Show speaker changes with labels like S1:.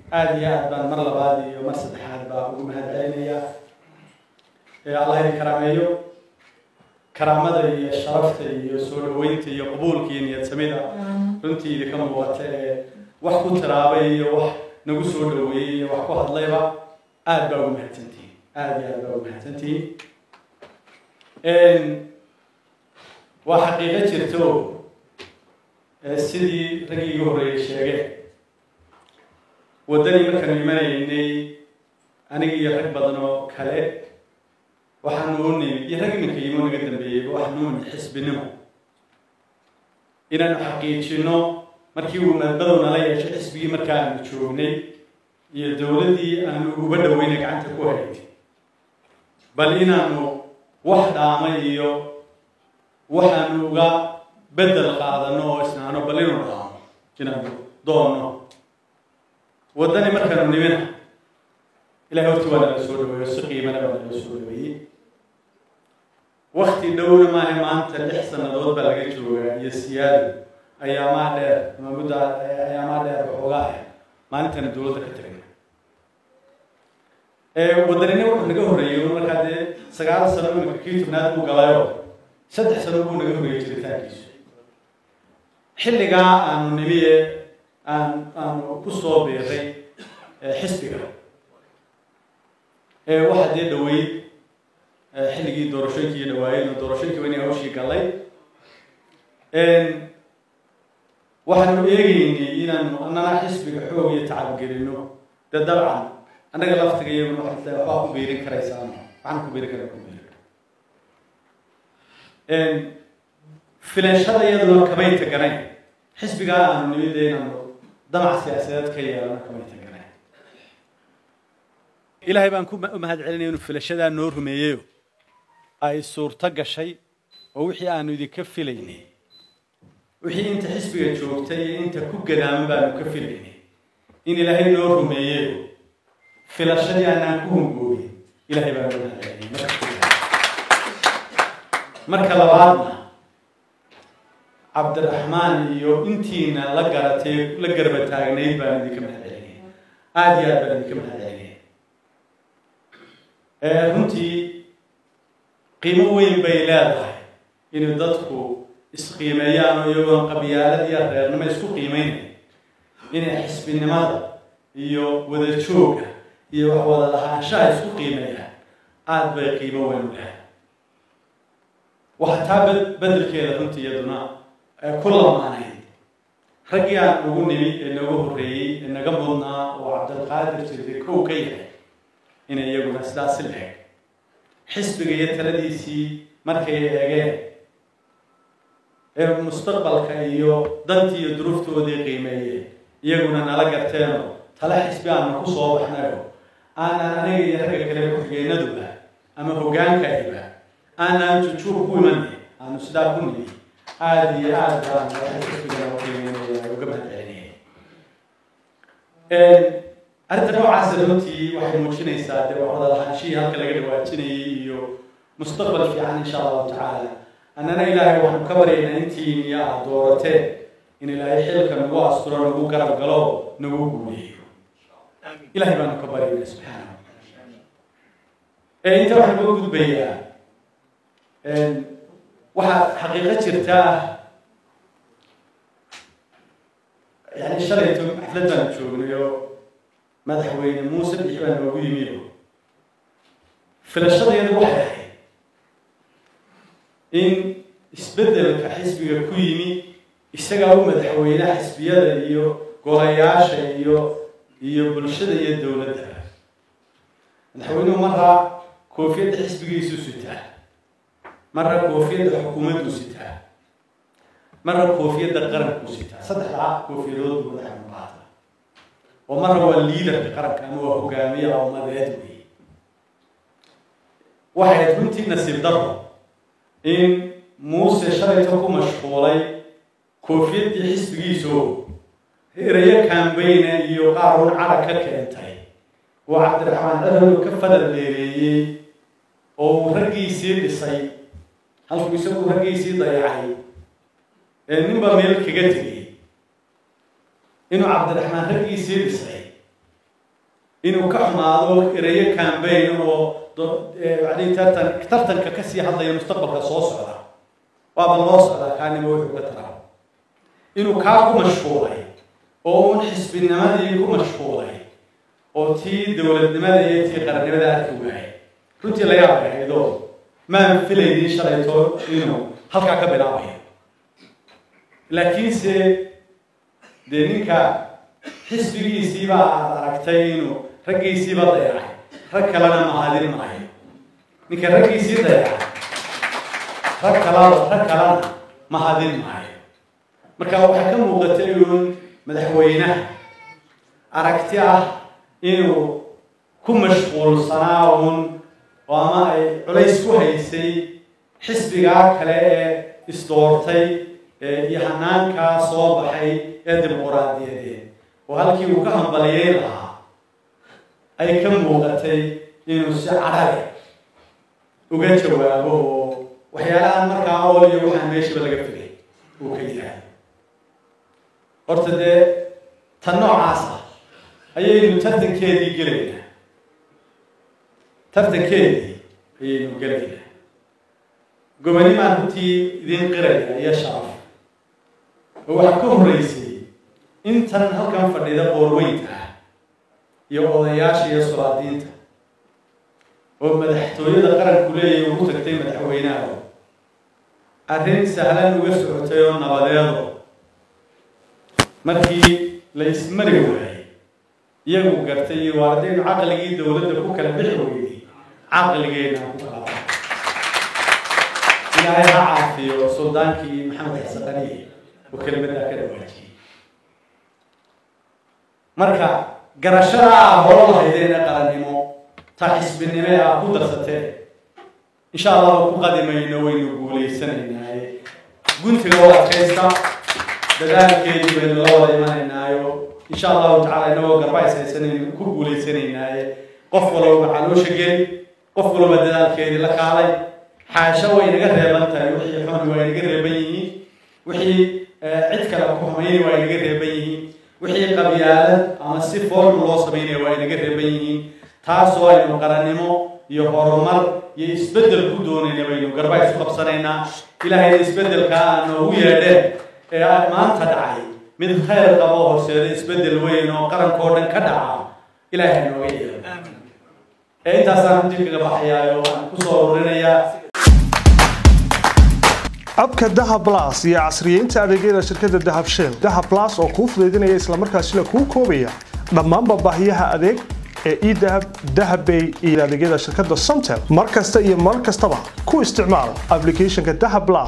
S1: aada iyo aad baan mar labaad iyo mar saddexaad baa ugu mahad celinayaa allah idin karaameeyo karaamada iyo sharafta iyo soo dhaweynta iyo qabuulka iyo niyad samida runtii idinka muuqata ee wax ku tiraabay iyo wax nagu soo dhaweeyey iyo wax ku hadlayba aada baa ugu mahadsantihiin aada iyo aad baa ugu mahadsantihiin waa xaqiiqo jirto sidii raggii iga horreeyey sheegeen waddanii markaanu imanaynay aniga iyo rag badan oo kale waxaanu u nimid iyo rag iminka yimo naga dambeeyeyba waxaanu u nimid xisbinimo inaanu xaqiijino markii uu madmadow nala yeesho xisbigii markaa aanu joognay iyo dowladdii aanu uba dhaweyna gacanta ku haynay bal inaanu wax dhaama iyo waxaanu uga bedel qaadano oo isnaano bal inuu dhaamo inaanu doonno waddani markaanu nimina ilahay horti waa nala soo dhaweeyo si qiimana baa nala soo dhaweeyey wakti dhowna maaha maanta lix sannadood baa laga joogaa iyo siyaado ayaamaa dheer ama mudda ayaamaa dheer waxoogaa ah maalintana dowladda ka tagna waddanina wuxuu naga horreeyey markaa dee sagaal sano imika kii tobnaad buu galayoo saddex sano buu naga horreeyey jiritaankiisu xilligaa aanu nimiye aan aanu ku soo biiray xisbiga waxaa dee dhaweyd xilligii doorashooyinkii iyo dhawaayeen oo doorashooyinkii waa inay hawshii gallay waxaanu eegeynay inaanu annana xisbiga xoog iyo tacab gelino dee dabcan annaga laftiga iyaguna waxaa waxbaa ku biirin karaysaa waxaan ku biirin kara ku biirin filashada iyaduna kamay taganayn xisbigaa aanu nimid inaanu damac siyaasadeed ka yeelano kamay taganayn ilaahay baan ku mahad celinaya inuu filashadaa noo rumeeyeyo ay suurto gashay oo wixii aanu idinka filaynay wixii inta xisbiga joogtay iyo inta ku gadaaman baanu ka filaynay in ilaahay noo rumeeyeyo filashadii aanaan ku hungoobin ilaahay baan noo mahad celinay marka labaadna cabdiraxmaan iyo intiina la garatay la garba taagnayd baan idinka mahad celinay aada iyo aad baan idinka mahad celinay runtii qiimo weyn bay leedahay inay dadku isqiimeeyaan oo iyagoon qabyaalad iyo reernimo isku qiimeynay inay xisbinimada iyo wada jooga iyo wax wada lahaanshaha isku qiimeeyaan aada bay qiimo weyn u lehay waxaa taa bedelkeeda runtii iyaduna ku lamaanayd raggii aan ugu nimi ee naga horreeyey ee naga mudnaa oo cabdilqaadir jirday kow ka yahay inay iyaguna sidaasi leeg xisbiga iyo taladiisii markay eegeen ee mustaqbalka iyo dantii iyo duruuftoodii qiimeeyeen iyaguna nala garteenoo tale xisbi aanu ku soo baxnayo aanan aniga iyo ragga kale ku-xigeenaduba ama hogaankayba aanaan jujuub ku imanay aanu sidaa ku nimi aada iyo aad baan xisbiga qiimeynaya uga mahad celinaya arrinta noocaasa runtii waxay muujinaysaa dee wada lahaanshihii halka laga dhawaajinayay iyo mustaqbal fiican insha allahu tacaala annana ilaahay waxaanu ka baryaynaa intiin iyo aada doorateen in ilaahay xilka nagu asturo nagu garab galo nagu guuleeyo ilahay baanu ka baryaynaa subxaana inta waxaan uga gudbayaa waxaa xaqiiqo jirtaa yani shalayto xaflad baan joognayo madaxweyne muuse bixi baa noogu yimiyo filashadayadu waxay ahayd in isbeddelka xisbiga ku yimi isagaa u madaxweyne xisbiyada iyo golayaasha iyo iyo bulshada iyo dowladda madaxweynuhu maraa koofiyadda xisbigiisu sitaa marra koofiyadda xukuumaddu sitaa marra koofiyadda qaranku sitaa saddexdaa koofiyadood buu madaxweynu qaata oo marra waa liidarka qaranka ama waa hogaamiyaha ummadeed wey waxay ayd runtii nasiib daro in muuse shalayto ku mashquulay koofiyaddii xisbigiisoo erayo kaambayna iyo qaarun carag ka keentay oo cabdiraxmaan dhadhow ka fadal dheereeyey oo uu raggiisii dhisay halkuu isagu raggiisii dayacay ee ninba meel kaga tegay inuu cabdiraxmaan raggiisii dhisay inuu ka xumaado erayo cambaign oo yani tartan tartanka kasii hadlaya mustaqbalka soo socda waaba loo socdaa kaanima wuxuu ka taraa inuu kaa ku mashquulay oo un xisbinimadii ku mashquulay oo tii dowladnimada iyo tii qarannimada arki waayay runtii la yaab ahaydoo maan filaynin shalayto inuu halkaa ka bilaabayo laakiinse dee ninka xisbigiisiiba aad aragtay inuu raggiisiiba dayacay rag kalena mahadin maayo ninka raggiisii dayacay rag kalada rag kalena mahadin maayo marka waxaa ka muuqatay uun madaxweynaha aragti ah inuu ku mashquulsanaa uun oo ama ay culays ku haysay xisbigaa kale ee isdoortay iyo hanaankaa soo baxay ee dimuquraadiyadeed oo halkii uu ka hambaliyey lahaa ay ka muuqatay inuu si cadhale uga jawaabo oo waxyaalahan markaa ool iyo waxaan meeshiba laga figay uu ka yidhaahdo horta dee tan noocaas ah ayaynu tartankeedii gelaynaa tartankeedii ayaynu gelaynaa gobanimaan runtii idiin qiraya iyo sharaf oo waxaa ka horreysay intan halkan fadhida qoorweynta ah iyo odayaasha iyo solaadiinta oo madaxtooyada qaranku leeyahy ugu tagtay madaxweynaha arrin sahlan uga socotay oo nabadeedo markii la ismari waayay iyagu gartay iyo waa haddaynu caqligii dowladda ku kala bixi weynay caqligeena ku kala ilaahay ha caafiyo suldaankii maxamed xasaqaniye oo kelimadaa ka dhawaajiyey marka garashada ah horo lahaydeena qarannimo ta xisbinime ah ku darsateen insha allahu ku qadimayno waynu guulaysanaynaaye guntiga oo adkaysta dadaalkeedii baynu la wada imanaynaayo insha allahu tacala inagoo garbays haysanaynu ku guulaysanaynaaye qof walba caloosha geli qof walba dadaalkeedii la kaalay xaasho way naga reeban tahay wixii xuni waa inaga reeban yihiin wixii cid kale ku xumayni waa inaga reeban yihiin wixii qabyaalad ama si foolxun loo samaynaya waa inaga reeban yihiin taasoo aynu qarannimo iyo horumar iyo isbeddel ku doonayna baynu garba isu qabsanaynaa ilaahayna isbeddelkaa aan noogu yeedheen ee maanta dhacay mid khayr qabo horseeda isbeddel weyn oo qarankoo dhan ka dhaca ilaahay nooga yeelo ee intaasaan runtii kaga baxayaa oo aan kusoo ururinayaa
S2: abka dahab blas iyo casriyeynta adeegyada shirkadda dahab shell dahab blas oo kuu fudaydinaya islamarkaasina kuu koobaya dhammaanba baahiyaha adeeg ee edahab dahabbay iyo adeegyada shirkadda somtel mar kasta iyo mar kastaba ku isticmaal applicationka dahab blas